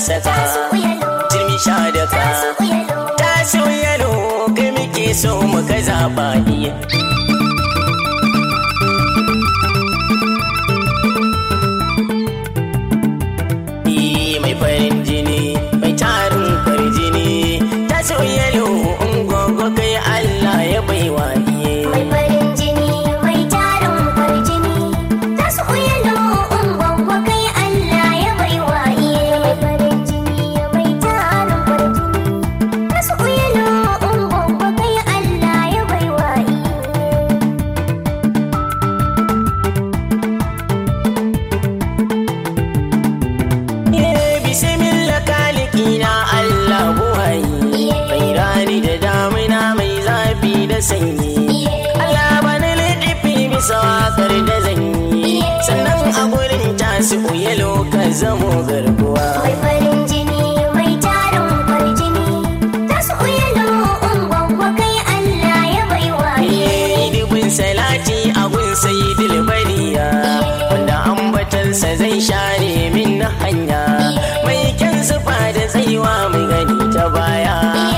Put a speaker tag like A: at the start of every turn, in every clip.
A: saka turmi sha da ka taso yalo kai muke so muka zaɓa iya Ni mai farin jini mai tarin farjini taso yalo ungogo kai Allah ya baiwa iye
B: Mai farin jini, mai tarin kwarjini, ta su uyalo ungwangwa kai Allah ya baiwa iye. Mai farin jini, mai tarin kwarjini, ta su uyalo ungwangwa kai Allah ya baiwa iye.
A: Eh, bismillah kaliki na Allah buhayi Bairani da damina mai zafi da sanyi Allah bani liɗifi bisa wakar da zanyi Sannan a gurin tasu uyalo ka zamo garkuwa
B: Mai farin jini, mai tarin kwarjini, ta su uyalo ungwangwa kai Allah ya baiwa iye.
A: Eh, dubin salati a gun sayidil bariya Wanda ambatansa zai share min hanya Mai kyan sufa da tsayuwa mai gani ta baya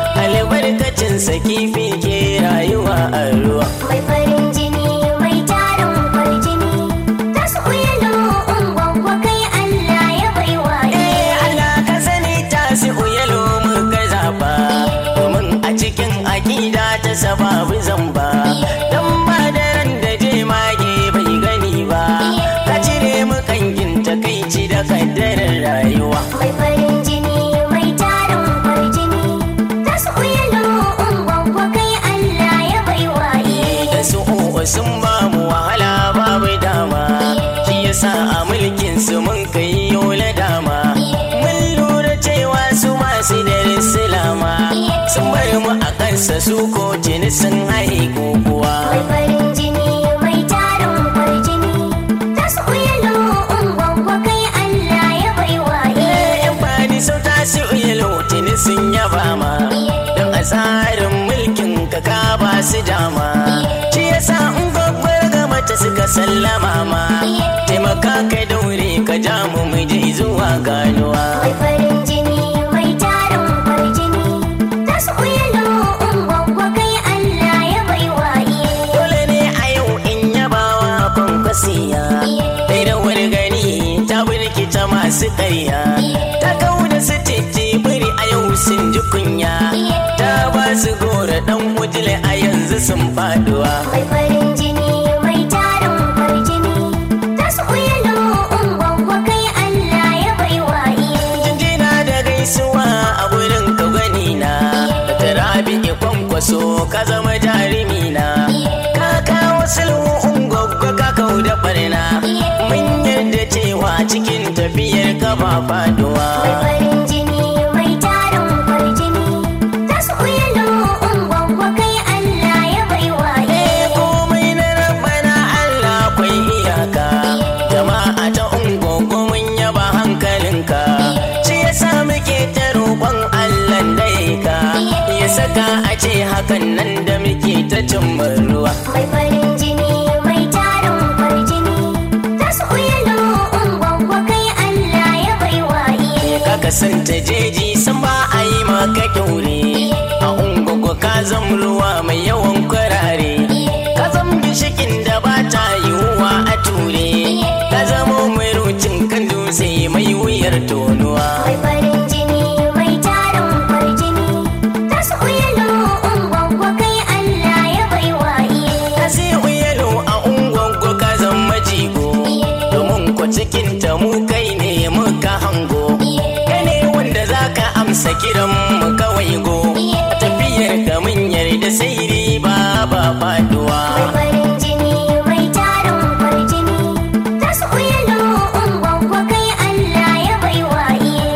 A: Albarkacinsa kifi ke rayuwa a ruwa
B: Mai farin jini, mai tarin kwarjini, ta su uyalo ungwangwa kai Allah ya baiwa iye.
A: Eh, Allah ka sani ta si uyalo muka zaba Domin a cikin akida ta sababu zamba Dan ba da ran da je mage bai gani ba Ka cire mu kangin takaici da kaddarar rayuwa
B: Mai farin jini, mai tarin kwarjini, ta su uyalo ungwangwa kai Allah ya baiwa iye.
A: da su uku sun ba mu wahala babu dama shi yasa a mulkin su mun kai yola dama mun lura cewa su masu da silama sun bar mu a kansa su ko tuni sun haihu kuwa
B: Mai farin jini, mai tarin kwarjini, ta su uyalo ungwangwa kai Allah ya baiwa iye.
A: yan bani sau ta su yalo tuni sun yaba ma don a tsarin mulkin ka ka ba su dama shi yasa in gwagwar ga mata suka sallama ma taimaka ka daure ka ja mu mu je zuwa ganuwa
B: Mai farin jini, mai tarin kwarjini, ta su uyalo ungwangwa kai Allah ya baiwa iye.
A: dole ne a yau in yabawa kwankwasiya dai da wani gani ta birkita masu ƙarya ta kau da su titi biri a yau sun ji kunya ta ba su gora dan wujile a yanzu sun faduwa
B: Mai farin jini, mai tarin kwarjini, ta su uyalo ungwangwa kai Allah ya baiwa iye.
A: jinjina da gaisuwa a gurin ka gani na da tarabi kwankwaso ka zama jarumi na ka kawo sulhu ungwaggwa ka kau da barna mun yarda cewa cikin tafiyar ka ba faduwa
B: Mai farin jini, mai tarin kwarjini, ta su uyalo ungwangwa kai Allah ya baiwa iye.
A: komai na rabbana Allah kwai iyaka jama'a ta ungogo mun yaba hankalinka shi yasa muke ta roƙon Allah da ka ya saka a ce hakan nan da muke ta cimma ruwa
B: Mai farin jini, mai tarin kwarjini, ta su uyalo ungwangwa kai Allah ya baiwa iye.
A: ka kasanta jeji san ba a yi maka kyaure a ungogo ka zam ruwa mai yawan kwarare ka zam gishikin da ba ta yiwuwa a ture ka zamo mai rucin kan dutse mai wuyar tonuwa
B: Mai farin jini, mai tarin kwarjini, ta su uyalo ungwangwa kai Allah ya baiwa iye.
A: ka sai uyalo a ungogo ka zama jigo domin ko cikin ta mu kai ne muka hango kai ne wanda za ka amsa kiran mu kawai go a tafiyar ka mun yarda sai riba ba faduwa
B: Mai farin jini, mai tarin kwarjini, ta su uyalo ungwangwa kai Allah ya baiwa iye.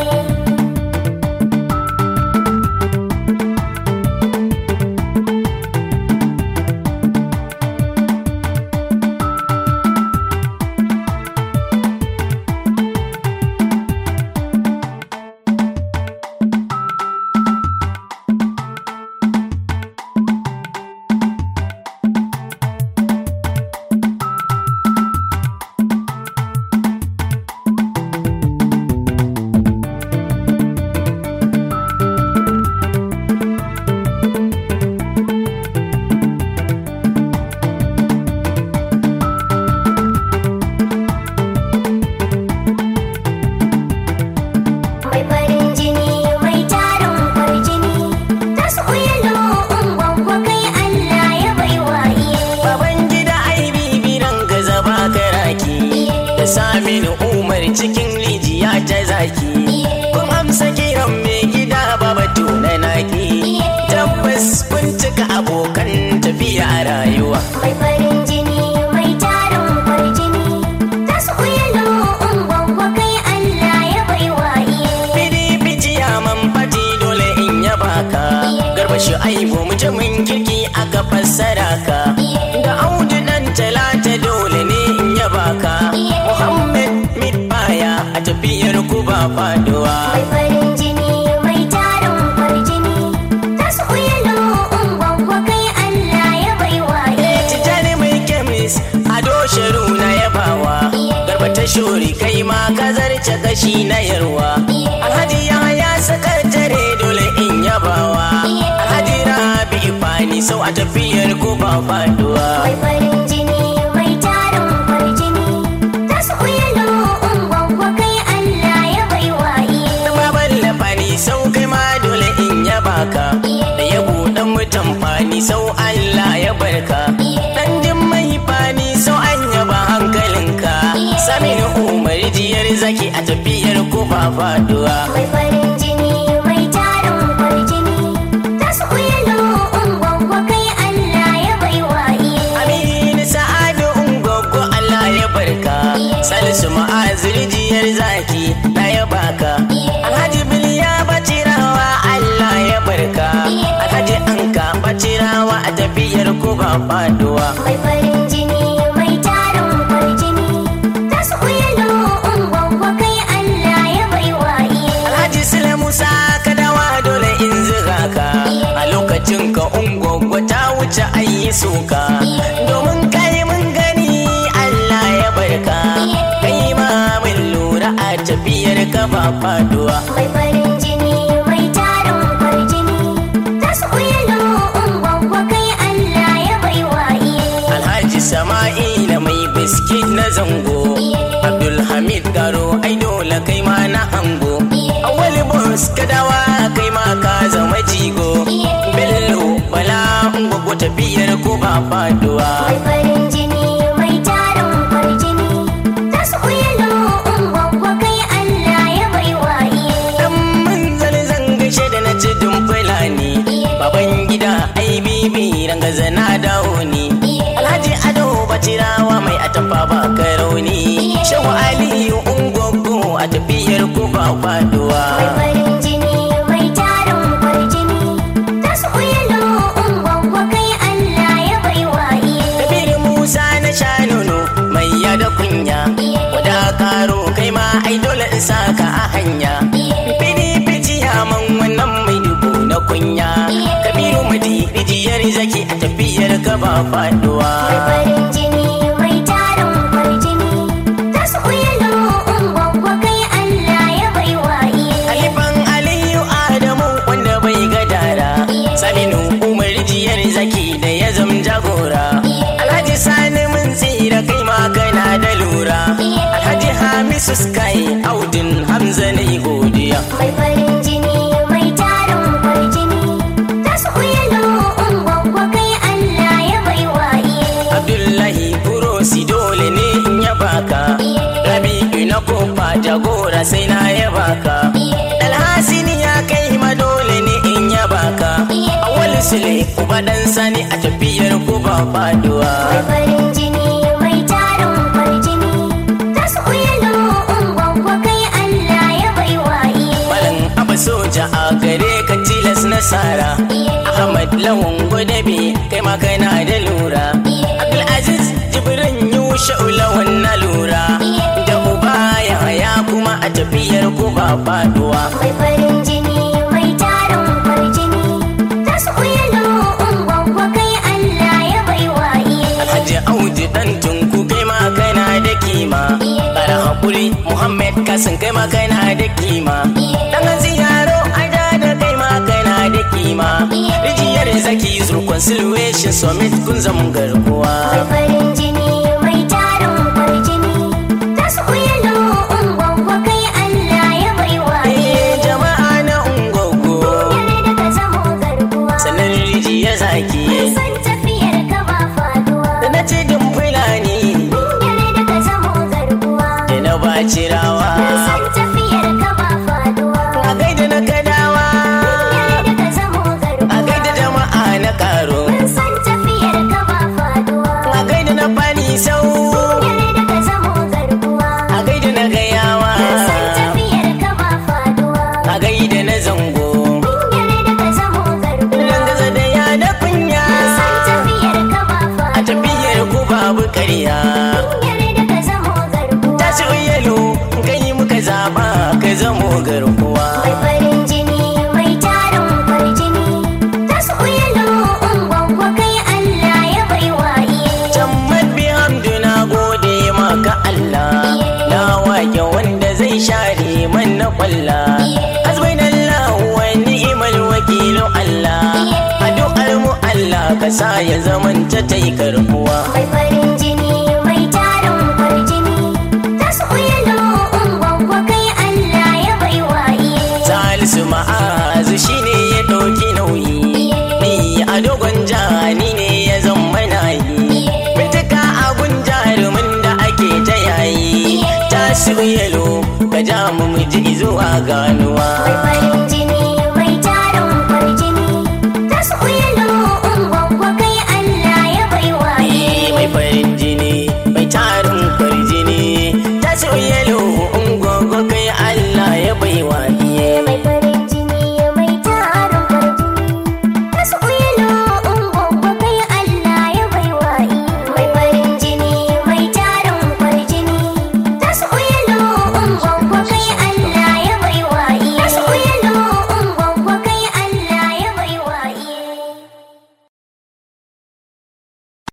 A: samin umar cikin rijiya ta zaki kun amsa kiran mai gida babatu na naki tabbas kun cika abokan tafiya a rayuwa
B: Mai farin jini mai tarin kwarjini ta su uyalo ungwangwa kai Allah ya baiwa iye.
A: PDP ciyaman fati dole in yaba ka garba shi aibu mutumin kirki aka fassara ka ga audu dan talata dole ne in yaba ka Muhammad Midbaya a tafiyar ku ba faduwa
B: Mai farin jini mai tarin kwarjini ta su uyalo ungwangwa kai Allah ya baiwa iye.
A: Tijjani mai kemis a dosharu na yabawa garba ta shuri kai ma ka zarce kashi na yarwa alhaji ya sakatare dole in yabawa alhaji rabi ifani sau a tafiyar ku ba faduwa
B: Mai farin jini mai tarin kwarjini ta su uyalo ungwangwa kai Allah ya baiwa iye.
A: baban lafani sau kai ma dole in yaba ka da ya buɗe mutan fani sau Allah ya barka dan jin mai fani sau an yaba hankalinka saminu umar jiyar zaki a tafiyar ku ba faduwa
B: Mai farin jini mai tarin kwarjini ta su uyalo ungwangwa kai Allah ya baiwa iye.
A: Aminu Sa'adu Ungogo Allah ya barka Salisu Ma'azir jiyar zaki na ya baka Alhaji Biliya Bacirawa Allah ya barka Alhaji Anka Bacirawa a tafiyar ku ba faduwa
B: Mai farin jini mai tarin kwarjini ta su uyalo ungwangwa kai Allah ya baiwa iye.
A: Alhaji Sule Musa Kadawa dole in ziga ka A lokacin ka Ungogo ta wuce ayi suka Domin kai mun gani Allah ya barka Kai ma mun lura a tafiyar ka ba faduwa
B: Mai farin jini mai tarin kwarjini ta su uyalo ungwangwa kai Allah ya baiwa iye.
A: Alhaji Sama'ila mai biskit na zango Abdulhamid Garo ai dole kai ma na hango Awali Bos Kadawa kai ma ka zama jigo Bello Bala Ngwagwa tafiyar ko ba faduwa
B: Mai farin jini mai tarin kwarjini ta su uyalo ungwangwa kai Allah ya baiwa iye.
A: Dan mun zane zan gaishe da na ci fulani Baban gida ai bibi rangaza na dawo ni Alhaji Ado Bacirawa mai atamfa ba ka rauni Shehu Aliyu Ungogo a tafiyar ku ba faduwa
B: Mai farin jini mai tarin kwarjini ta su uyalo ungwangwa kai Allah ya baiwa iye.
A: Kabiru Musa na sha nono mai yada kunya Wada karo kai ma ai dole in saka a hanya Fidi fiti man wannan mai dubu na kunya Kabiru madi rijiyar zaki a tafiyar ka ba faduwa
B: Mai farin jini mai tarin kwarjini ta su uyalo ungwangwa kai Allah ya baiwa iye.
A: Alifan Aliyu Adamu wanda bai gadara Saminu Umar jiyar zaki da ya zam jagora Alhaji Sani mun tsira kai ma kana da lura Alhaji Hamisu Sky Audin Hamza na godiya
B: Mai farin jini mai tarin kwarjini ta su uyalo ungwangwa kai Allah ya baiwa iye.
A: Abdullahi Kurosi dole ne in ya baka Rabi'u na kofa jagora sai na ya baka Alhasini ya kai ma dole ne in ya baka Awal Sule uba dan sani a tafiyar ku ba faduwa
B: Mai farin jini mai tarin kwarjini ta su uyalo ungwangwa kai Allah ya baiwa iye.
A: Malam Abba soja a gare ka tilas nasara Ahmad Lawan Gwadabe kai ma kana da lura Abdulaziz Jibrin Yusha Lawan na lura Da uba ya haya kuma a tafiyar ku ba faduwa
B: Mai farin jini mai tarin kwarjini ta su uyalo ungwangwa kai Allah ya baiwa iye.
A: Alhaji Audu dan tunku kai ma kana da kima Bara hakuri Muhammad Kasim kai ma kana da kima Dan ziyaro ada da kai ma kana da kima Rijiyar zaki zurkon silweshin summit kun zama garkuwa
B: Mai farin jini mai tarin kwarjini ta su uyalo ungwangwa kai Allah ya baiwa iye.
A: Eh jama'a na ungogo
B: Yare da ka zamo garkuwa.
A: Sannan rijiyar zaki
B: San tafiyar ka ba faduwa.
A: Da na ce dun fulani
B: Yare da ka zamo garkuwa.
A: murya
B: yarda ka zamo garkuwa
A: ta ci yalo kai muka zaba ka zamo garkuwa
B: mai farin jini mai tarin kwarjini ta su yalo ungwangwa kai Allah ya baiwa iye
A: can mabi hamdu na gode maka Allah na wake wanda zai share man na kwalla hasbunallahu wa ni'mal wakilu Allah addu'ar mu Allah ka sa ya zamanta tai karbuwa
B: mai farin jini mai tarin kwarjini ta su yalo ungwangwa kai Allah ya baiwa iye
A: Salisu ma'azu shine ya ɗauki nauyi ni a dogon jani ne ya zama nayi Bincika abun jarumin da ake ta yayi Tasiru yalo ka ja mu mu ji zuwa gano